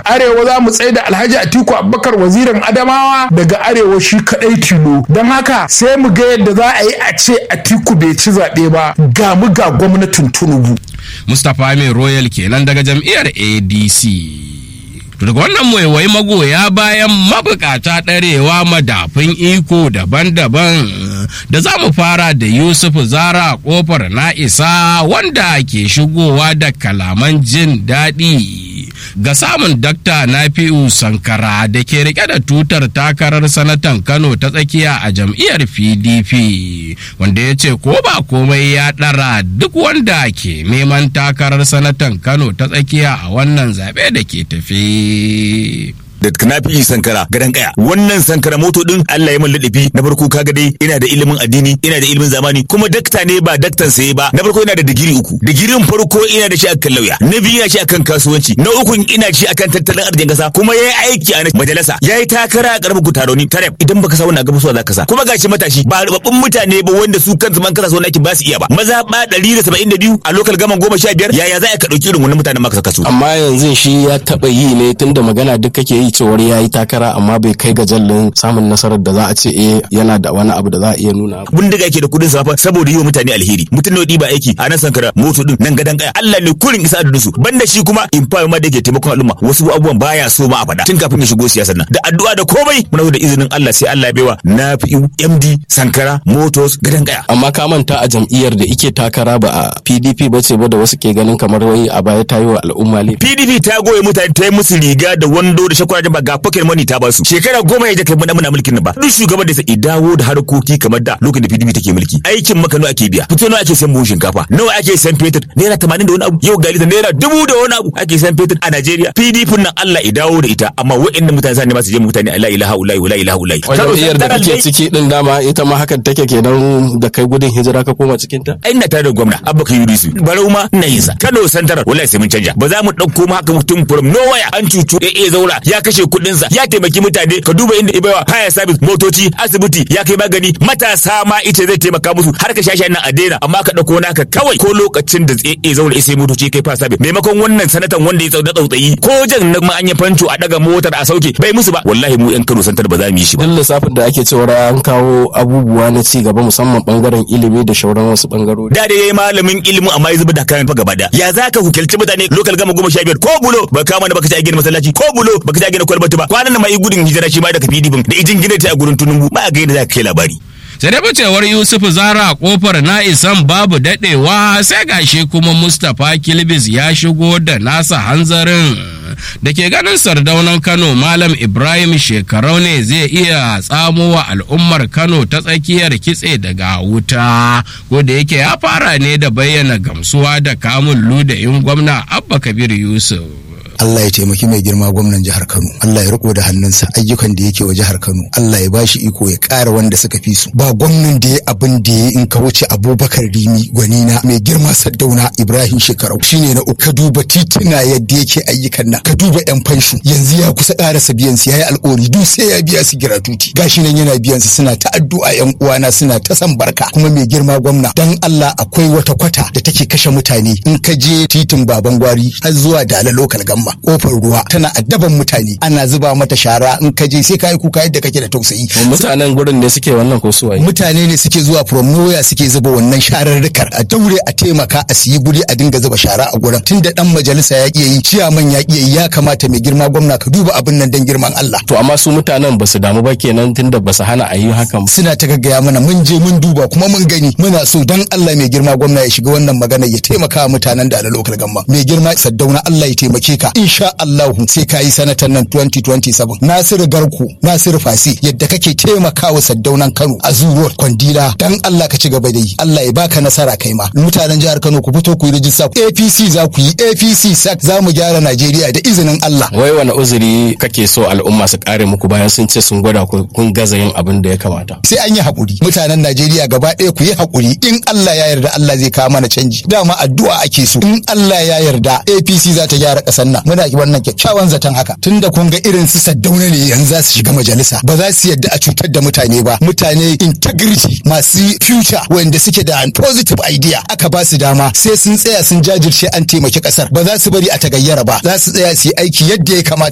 arewa za mu tsaye da alhaji atiku abubakar wazirin adamawa daga arewa shi kadai tilo don haka sai mu ga yadda za a yi a ce atiku bai ci zaɓe ba ga mu ga gwamnatin tunubu mustapha mai royal kenan daga jam'iyyar adc daga wannan waiwai magoya bayan mabukata ɗarewa madafin iko daban-daban da za mu fara da yusuf zara kofar na isa wanda ke shigowa da kalaman jin daɗi ga samun dakta nafi'u sankara da ke rike da tutar takarar sanatan kano ta tsakiya a jam'iyyar pdp wanda ya ce ko ba komai ya ɗara duk wanda ke neman takarar sanatan kano ta tsakiya a wannan zaɓe da ke tafi da kanafi sankara gadan kaya wannan sankara moto din Allah ya min ladabi na farko kaga dai ina da ilimin addini ina da ilimin zamani kuma dakta ne ba daktan sai ba na farko ina da digiri uku digirin farko ina da shi akan lauya na biyu ina shi akan kasuwanci na uku ina shi akan tattalin arzikin kasa kuma yayi aiki a majalisa yayi takara a karamar kutaroni taref idan baka sa wannan gaba so zaka sa kuma gashi matashi ba rubabbun mutane ba wanda su kansu man kasa so naki ba su iya ba maza ba 172 a lokal gaman 15 yaya za ka dauki irin wannan mutanen maka saka su amma yanzu shi ya taba yi ne tunda magana duk kake yi cewar ya yi takara amma bai kai ga jallin samun nasarar da za a ce eh yana da wani abu da za a iya nuna bindiga yake da kudin safa saboda yi wa mutane alheri mutum ne ba aiki a nan sankara moto din nan gadan kaya Allah ne kurin isa da su banda shi kuma in fa ma da yake taimakon al'umma wasu abubuwan baya so ma a faɗa tun kafin ya shigo siyasar nan da addu'a da komai muna da izinin Allah sai Allah ya baiwa na fi MD sankara motors gadan kaya amma ka manta a jam'iyyar da ike takara ba a PDP ba ce ba da wasu ke ganin kamar wai a baya ta yi wa al'umma ne PDP ta goye mutane ta yi musu riga da wando da shakwara ba ga pocket money ta basu shekara goma ya kai muna muna mulkin nan ba duk shugaban da sai dawo da harkoki kamar da lokacin da PDP take mulki aikin maka nawa ake biya fito nawa ake san buhun shinkafa nawa ake san fetur naira 80 da wani abu yau gali naira dubu da wani abu ake san fetur a Najeriya PDP nan Allah ya dawo da ita amma waɗannan mutane sa ne masu je mutane la ilaha illa la ilaha illa wajen iyar da kake ciki din dama ita ma hakan take kenan da kai gudun hijira ka koma cikin ta ai ina tare da gwamna Abba Kabiru Yusuf barau ma ina yin sa Kano Santarar wallahi sai mun canja ba za mu dauko ma haka mutum from nowhere an cucu eh zaura ya kashe kuɗin sa ya taimaki mutane ka duba inda ibaiwa haya service motoci asibiti ya kai magani matasa ma ita zai taimaka musu har ka shashi nan a daina amma ka dauko naka kawai ko lokacin da tsaye zaura sai motoci kai fa service maimakon wannan sanatan wanda ya tsauda tsautsayi ko jan na ma an yi fanco a daga motar a sauke bai musu ba wallahi mu yan Kano santar ba za mu yi shi ba duk lissafin da ake cewa an kawo abubuwa na ci gaba musamman bangaren ilimi da shauran wasu bangarori da da yayi malamin ilimi amma ya zuba da kayan fa gaba da ya zaka hukelci mutane lokal gama goma sha biyar ko bulo ba kama da baka ci a gina masallaci ko bulo baka ci a gina kwalbati ba kwanan nan ma yi gudun hijira shi ma daga PDP da ijin gina ta a gurin tunumbu ba ga yadda za ka kai labari sai da bacewar yusuf zara kofar na isan babu dadewa sai gashi kuma mustapha kilbis ya shigo da nasa hanzarin da ke ganin sardaunan kano malam ibrahim shekarau ne zai iya tsamo wa al'ummar kano ta tsakiyar kitse daga wuta ko da yake ya fara ne da bayyana gamsuwa da kamun ludayin gwamna abba kabir yusuf Allah ya taimaki mai girma gwamnan jihar Kano Allah ya riko da hannunsa ayyukan da yake wa jihar Kano Allah ya bashi iko ya ƙara wanda suka fi su ba gwamnan da ya abin da ya in ka wuce Abubakar Rimi gwanina mai girma Saddauna Ibrahim Shekarau shine na uku ka duba tituna yadda yake ayyukan nan ka duba yan fanshu yanzu ya kusa ƙarasa biyan su yayi alƙawari duk sai ya biya su giratuti gashi nan yana biyan su suna ta addu'a yan uwana suna ta san barka kuma mai girma gwamna dan Allah akwai wata kwata da take kashe mutane in ka je titin baban gwari har zuwa Dala lokal gamma kofar ruwa tana addaban mutane ana zuba mata shara in ka je sai ka yi kuka yadda kake da tausayi mutanen gurin ne suke wannan ko suwaye mutane ne suke zuwa from nowhere suke zuba wannan shararrukar a daure a taimaka a siyi guri a dinga zuba shara a gurin tunda dan majalisa ya iya yi ciyaman ya iya yi ya kamata mai girma gwamna ka duba abin nan dan girman Allah to amma su mutanen basu damu ba kenan tunda basu hana a yi hakan suna ta gaggaya mana mun je mun duba kuma mun gani muna so dan Allah mai girma gwamna ya shiga wannan magana ya taimaka mutanen da lokal gamma mai girma saddauna Allah ya taimake ka insha Allah sai ka yi sanatan nan 2027 Nasiru Garku Nasiru Fasi yadda kake taimakawa saddaunan Kano a zuwar kwandila dan Allah ka ci gaba da yi Allah ya baka nasara kai ma mutanen jihar Kano ku fito ku yi rijista APC za ku yi APC sak za mu gyara Najeriya da izinin Allah wai wani uzuri kake so al'umma su kare muku bayan sun ce sun gwada ku kun gaza yin abin da ya kamata sai an yi hakuri mutanen Najeriya gaba ɗaya ku yi hakuri in Allah ya yarda Allah zai kawo mana canji dama addu'a ake so in Allah ya yarda APC za ta gyara ƙasar nan muna wannan kyakkyawan zaton haka tunda kun ga irin su saddauna ne yanzu za su shiga majalisa ba za su yadda a cutar da mutane ba mutane integrity masu future wanda suke da positive idea aka ba su dama sai sun tsaya sun jajirce an taimaki kasar ba za su bari a tagayyara ba za su tsaya su yi aiki yadda ya kamata